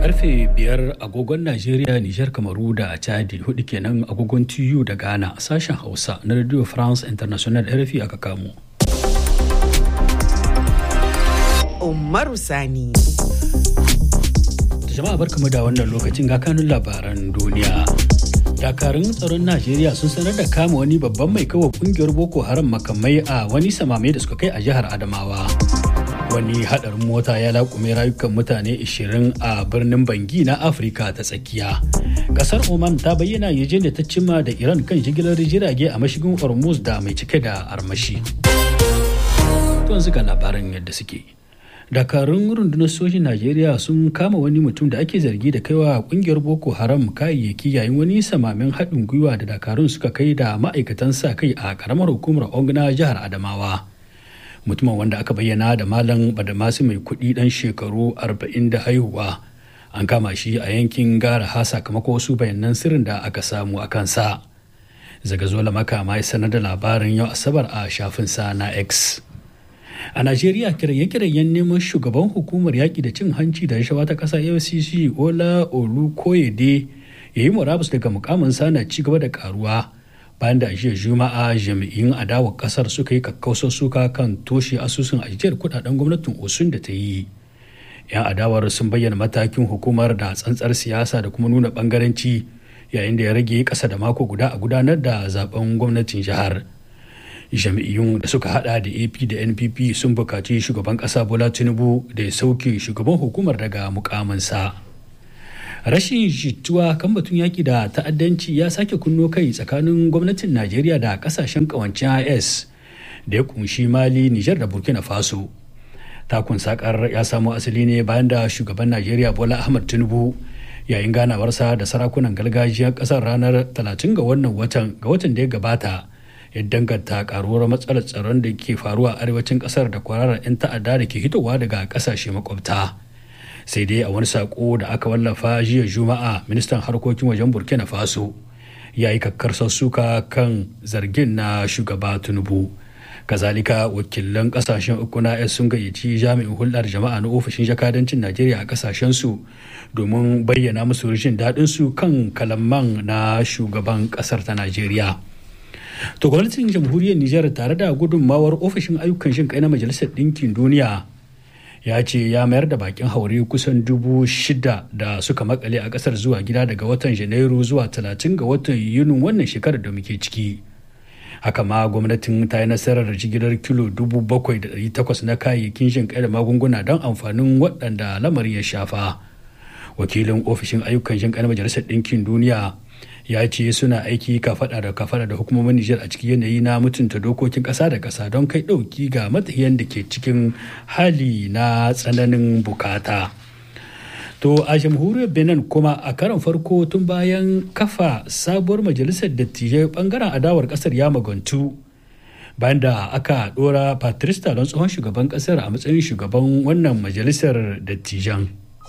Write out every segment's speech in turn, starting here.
karfe biyar agogon Najeriya, Nijar, Kamaru da Chadi hudu kenan agogon TU da Ghana sashen Hausa na Radio France International RFI aka kamo. Umaru Sani. Jama'a barkamu da wannan lokacin ga kanun labaran duniya. dakarun tsaron najeriya sun sanar da kama wani babban mai kawo kungiyar boko haram makamai a wani samame da suka kai a jihar adamawa wani hadarin mota ya laƙume rayukan mutane 20 a birnin bangi na afirka ta tsakiya kasar oman ta bayyana yaje da ta cimma da iran kan jigilar jirage a mashigin hormuz da mai cike da armashi to ga labaran yadda suke dakarun rundunar sojin najeriya sun kama wani mutum da ake zargi da kaiwa kungiyar boko haram kayayyaki yayin wani samamin haɗin gwiwa da dakarun suka kai da ma'aikatan sa kai a karamar hukumar ongna jihar adamawa mutumin wanda aka bayyana da malam badamasi mai kuɗi ɗan shekaru 40 da haihuwa an kama shi a yankin gara ha sakamakon wasu bayanan sirrin da aka samu a kansa zagazola makama ya sanar da labarin yau asabar a shafinsa na x a najeriya kiraye-kirayen neman shugaban hukumar yaƙi da cin hanci da rashawa ta ƙasa fcc ola olukoyede ya yi murabus daga mukaminsa na ci gaba da karuwa bayan da jiya juma'a jami'in adawar ƙasar suka yi kakkausar suka kan toshe asusun ajiyar kudaden gwamnatin osun da ta yi yan adawar sun bayyana matakin hukumar da tsantsar siyasa da kuma nuna bangaranci yayin da ya rage ƙasa da mako guda a gudanar da zaben gwamnatin jihar. jami'iyyun da suka hada da ap da npp sun bukaci shugaban kasa bola tinubu da ya sauke shugaban hukumar daga mukaminsa rashin jituwa kan batun yaki da ta'addanci ya sake kunno kai tsakanin gwamnatin najeriya da kasashen kawancin is da ya kunshi mali nijar da burkina faso takun sakar ya samo asali ne bayan da shugaban najeriya bola ahmad tinubu yayin ganawarsa da sarakunan gargajiyar kasar ranar 30 ga wannan watan ga watan da ya gabata ya danganta karuwar matsalar tsaron da ke faruwa a arewacin kasar da kwararar 'yan ta'adda da ke hitowa daga kasashe makwabta sai dai a wani sako da aka wallafa jiya juma'a ministan harkokin wajen burkina faso ya yi kakkarsar suka kan zargin na shugaba tinubu kazalika wakilan kasashen uku na s sun gayyaci jami'in hulɗar jama'a na ofishin jakadancin najeriya a kasashen su domin bayyana musu rashin daɗin su kan kalaman na shugaban ƙasar ta najeriya To gwamnatin jamhuriyar Nijar tare da gudunmawar ofishin ayyukan shin kai na Majalisar Ɗinkin Duniya ya ce ya mayar da bakin haure kusan dubu shida da suka makale a ƙasar zuwa gida daga watan Janairu zuwa talatin ga watan Yunin wannan shekarar da muke ciki. Haka ma gwamnatin ta yi nasarar jigilar kilo dubu bakwai da ɗari takwas na kayayyakin shin kai da magunguna don amfanin waɗanda lamarin ya shafa. Wakilin ofishin ayyukan shin kai na Majalisar Ɗinkin Duniya ya ce suna aiki kafada da kafada da hukumomin Nijar a cikin yanayi na mutunta dokokin ƙasa da ƙasa don kai ɗauki ga matahiyan da ke cikin hali na tsananin bukata. To a jamhuriyar Benin kuma a karon farko tun bayan kafa sabuwar majalisar dattijai bangaren adawar ƙasar ya magantu bayan da aka ɗora Patrice Talon tsohon shugaban ƙasar a matsayin shugaban wannan majalisar dattijan.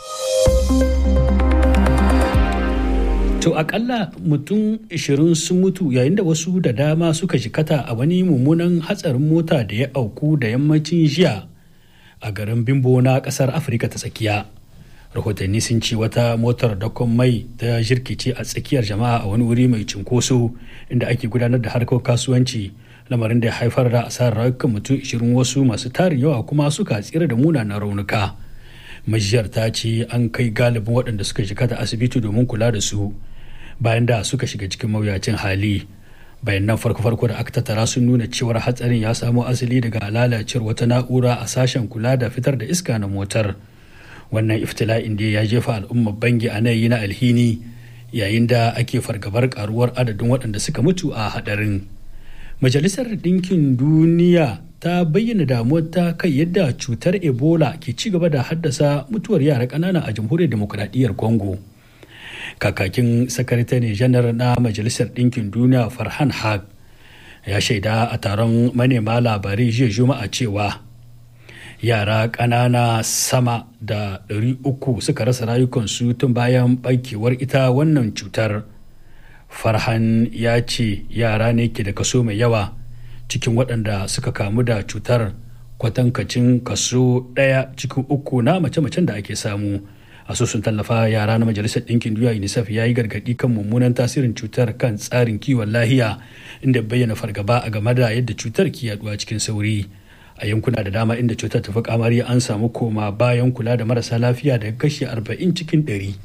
To akalla mutum 20 sun mutu yayin da wasu da dama suka jikata a wani mummunan hatsarin mota da ya auku da yammacin jiya a garin Bimbo na kasar Afirka ta tsakiya. Rahotanni sun ce wata motar dakon mai ta jirkice a tsakiyar jama'a a wani wuri mai cinkoso inda ake gudanar da harkar kasuwanci lamarin da ya haifar da asarar rayukan mutum 20 wasu masu tarin yawa kuma suka tsira da munanan raunuka. Majiyar ta ce an kai galibin waɗanda suka jikata asibiti domin kula da su. bayan da suka shiga cikin mawuyacin hali bayanan farko-farko da aka tattara sun nuna cewar hatsarin ya samo asali daga lalacewar wata na'ura a sashen kula da fitar da iska na motar wannan iftila'in da ya jefa al'ummar bangi a yi na alhini yayin da ake fargabar karuwar adadin waɗanda suka mutu a hadarin majalisar ɗinkin duniya ta bayyana damuwar ta kai yadda cutar ebola ke ci gaba da haddasa mutuwar yara ƙanana a jamhuriyar demokuraɗiyyar congo kakakin sakatare janar na majalisar ɗinkin duniya farhan haq ya shaida a taron manema labarai jiya juma'a cewa yara ƙanana sama da 300 suka rasa rayukansu tun bayan ɓarkewar ita wannan cutar farhan ya ce yara ne ke da kaso mai yawa cikin waɗanda suka kamu da cutar kwatankacin kaso ɗaya cikin uku na mace-macen da ake samu asusun tallafa yara na majalisar ɗinkin duniya unicef ya yi gargaɗi kan mummunan tasirin cutar kan tsarin kiwon lahiya inda bayyana fargaba a game da yadda cutar ke yaduwa cikin sauri a yankuna da dama inda cutar ta fi kamari an samu koma bayan kula da marasa lafiya daga kashi 40 cikin 100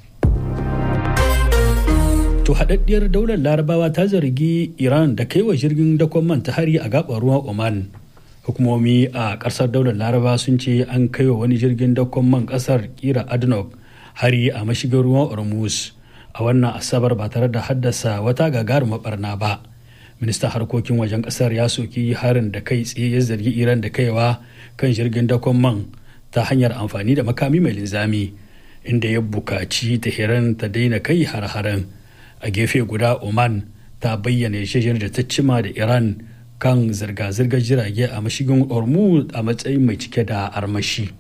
to haɗaɗɗiyar daular larabawa ta zargi iran da kai wa jirgin dakon man ta hari a gaɓar ruwan oman hukumomi a ƙasar daular laraba sun ce an kai wa wani jirgin dakon man ƙasar kira adnok hari a mashigin ruwan ormuz a wannan asabar ba tare da haddasa wata gagarumar barna ba ministan harkokin wajen kasar ya soki harin da kai tsaye ya zargi iran da kaiwa kan jirgin dakon man ta hanyar amfani da makami mai linzami inda ya bukaci tehran ta daina kai har-haren a gefe guda oman ta bayyana yarjejeniyar da ta cima da iran kan zirga-zirgar jirage a mashigin hormuz a matsayin mai cike da armashi.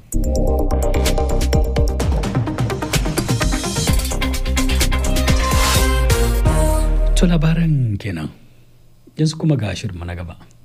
To labaran kenan yanzu kuma ga shirin na gaba.